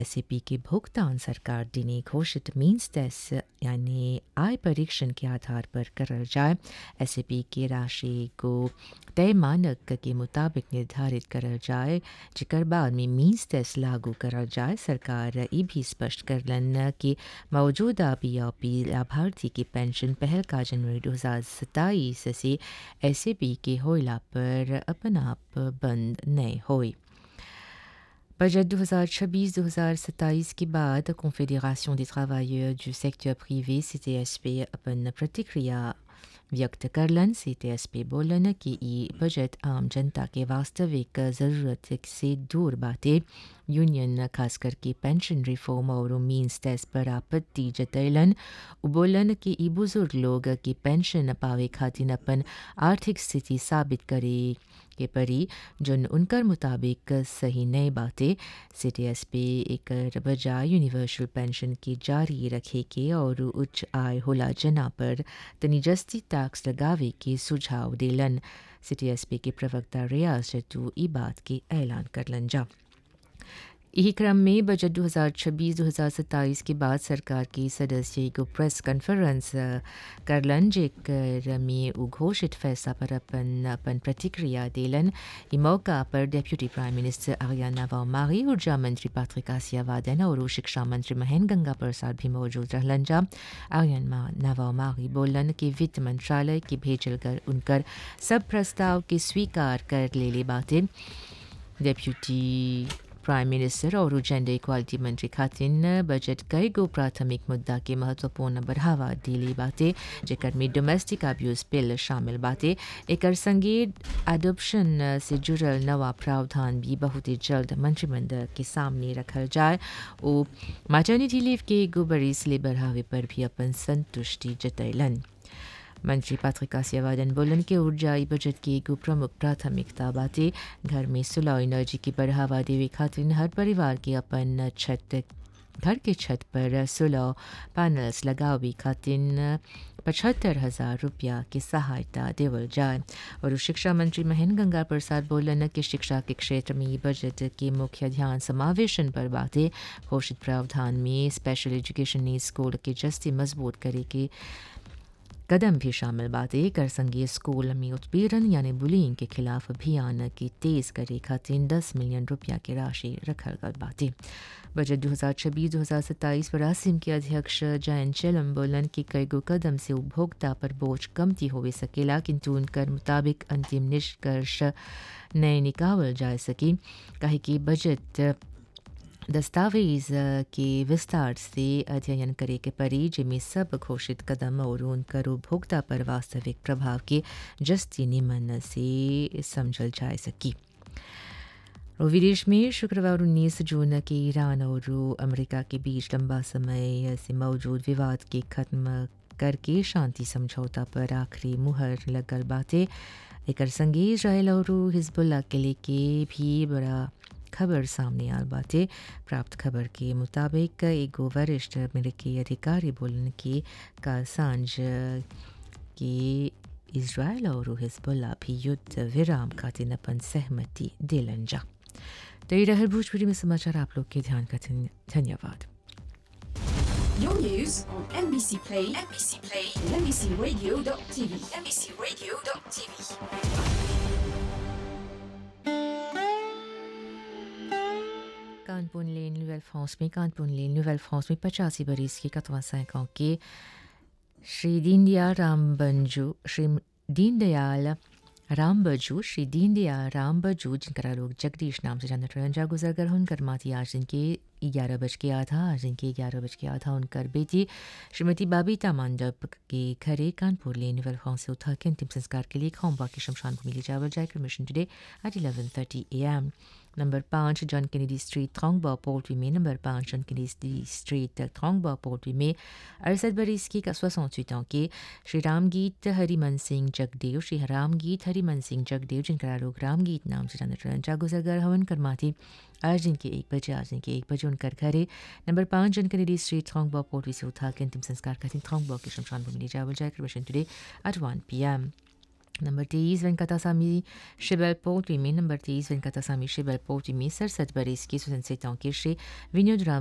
S के भुगतान सरकार दिनी घोषित मीन्स टेस्ट यानी आय परीक्षण के आधार पर करल जाए एस की राशि को तय मानक के मुताबिक निर्धारित करल जाए जिकर बाद में मीन्स टेस्ट लागू करल जाए सरकार ये भी स्पष्ट करलन कि मौजूदा पी लाभार्थी की पेंशन पहल का जनवरी दो हज़ार सताईस से एस के होइला पर अपन आप बंद नहीं हुई बजट 2026-2027 के बाद confederation des travailleurs du secteur privé CTSP अपन प्रतिक्रिया व्यक्त करलन सीटीएसपी बोलन कि ई बजट आम जनता के वास्तविक ज़रूरत से दूर बाटे यूनियन खास करके पेंशन रिफॉर्म और मीन्स टेस्ट पर आपत्ति जतैलन बोलन कि ई बुजुर्ग लोग की पेंशन पावे खातिर अपन आर्थिक स्थिति साबित करे के परी जोन उनकर मुताबिक सही नहीं बातें सी टी एस पी एक बजाय यूनिवर्सल पेंशन की जारी रखे के और उच्च आय होला जना पर तनी जस्ती टैक्स लगावे के सुझाव दिलन सी टी एस पी के प्रवक्ता रियाज जट्टू ई बात के ऐलान करलन जा यही क्रम में बजट 2026-2027 के बाद सरकार के सदस्य को प्रेस कॉन्फ्रेंस करलन जेकर में उघोषित फैसला पर अपन अपन प्रतिक्रिया दिलन ई मौका पर डेप्यूटी प्राइम मिनिस्टर आर्याना वामारी ऊर्जा मंत्री पैट्रिक आसियावादन और शिक्षा मंत्री महेंद्र गंगा प्रसाद भी मौजूद रहलन जा आर्यन नवामारी बोलन कि वित्त मंत्रालय की भेजल कर उनकर सब प्रस्ताव के स्वीकार कर ले ले बातें डेप्यूटी प्राइम मिनिस्टर और जेंडर इक्वालिटी मंत्री खातिन बजट कई गो प्राथमिक मुद्दा के महत्वपूर्ण बढ़ावा दिली बातें जेकर में डोमेस्टिक अब्यूज बिल शामिल बातें एक संगे एडोप्शन से जुड़ल नवा प्रावधान भी बहुत ही जल्द मंत्रिमंडल के सामने रखल जाए और मैटर्निटी लीव के एगो बरिस ले बढ़ावे पर भी अपन संतुष्टि जतैलन मंत्री पत्रिका सेवादन बोलन के ऊर्जा बजट की एगो प्रमुख प्राथमिकता बाटे घर में सोलर एनर्जी की बढ़ावा देवे खातिर हर परिवार के अपन छत घर के छत पर सोलर पैनल्स लगावे खातिर पचहत्तर हजार रुपया की सहायता देवल जाए और शिक्षा मंत्री महेंद्र गंगा प्रसाद बोलन कि शिक्षा के क्षेत्र में बजट के मुख्य ध्यान समावेशन पर बातें घोषित प्रावधान में स्पेशल एजुकेशन नीड स्कूल के जस्ती मजबूत करे के कदम भी शामिल बातें कर संघीय स्कूल में उत्पीड़न यानी बुलिंग के खिलाफ अभियान की तेज करे खातिर दस मिलियन रुपया की राशि रखल गल बातें बजट दो हज़ार छब्बीस दो हज़ार सत्ताईस पर आसिम के अध्यक्ष जयंत चेलम बोलन कि कई गो कदम से उपभोक्ता पर बोझ कमती हो सकेला किंतु उनकर मुताबिक अंतिम निष्कर्ष नए निकावल जा सकी कहे कि बजट दस्तावेज के विस्तार से अध्ययन करे के परी जिनमें सब घोषित कदम और उनकर उपभोक्ता पर वास्तविक प्रभाव के जस्ती निमन से समझल जा सकी और विदेश में शुक्रवार 19 जून के ईरान और अमेरिका के बीच लंबा समय से मौजूद विवाद के खत्म करके शांति समझौता पर आखिरी मुहर लगल बातें एक संगे इसराइल और हिजबुल्ला के लिए के भी बड़ा खबर सामने आल बाटे प्राप्त खबर के मुताबिक एगो वरिष्ठ अमेरिकी अधिकारी बोलन कि का सांझ के इसराइल और हिजबुल्ला भी युद्ध विराम खातिर अपन सहमति दिलन जा तो ये रहर भोजपुरी में समाचार आप लोग के ध्यान का धन्यवाद Your news on NBC Play, NBC Play, and NBCRadio.tv, NBCRadio.tv. Kanpur lane नोuvelle फ्रांस में कानपुर लेन नोuvelle फ्रांस में पचासी बरस के कतवा ans के श्री दीनदयाल राम बंजू श्री दीनदयाल राम बजू श्री दीनदयाल राम बजू जिनका लोग जगदीश नाम से जानते रहे जा गुजर कर उनकर माती आज जिनके ग्यारह बज के आधा आज जिनके ग्यारह बज के आधा उनकर बेटी श्रीमती बाबीता मंडप के घरे कानपुर ले नोवेल फ्रांस से उठा के अंतिम संस्कार के लिए खोम्बा की शमशान भूमि ले जावल जाए mission today at eleven thirty A M number पाँच जॉन कैनेडी स्ट्रीट थोंगबा पोल्ट्री में नंबर पाँच जॉन कैनेडी स्ट्रीट थोंगबा पोल्ट्री में अड़सठ बरस की सोixante ans के श्री रामगीत हरिमन सिंह जगदेव श्री रामगीत हरिमन सिंह जगदेव जिनका लोग रामगीत नाम से जानते रहे जागुजरगर हवन करमाती आज दिन के एक बजे आज दिन के एक बजे उनकर घरे नंबर पाँच जन कैनेडी स्ट्रीट थोंगबा पोल्ट्री से उठा के अंतिम संस्कार करती थोंगबा के शमशान भूमि ले जावल जाए mission today at one P M number तेईस वेंकटासामी शिबल पोर्टी में नंबर तेईस वेंकटासामी शिबल पोर्टी में सड़सठ बरस की स्वतंत्रताओं के श्री विनोद राम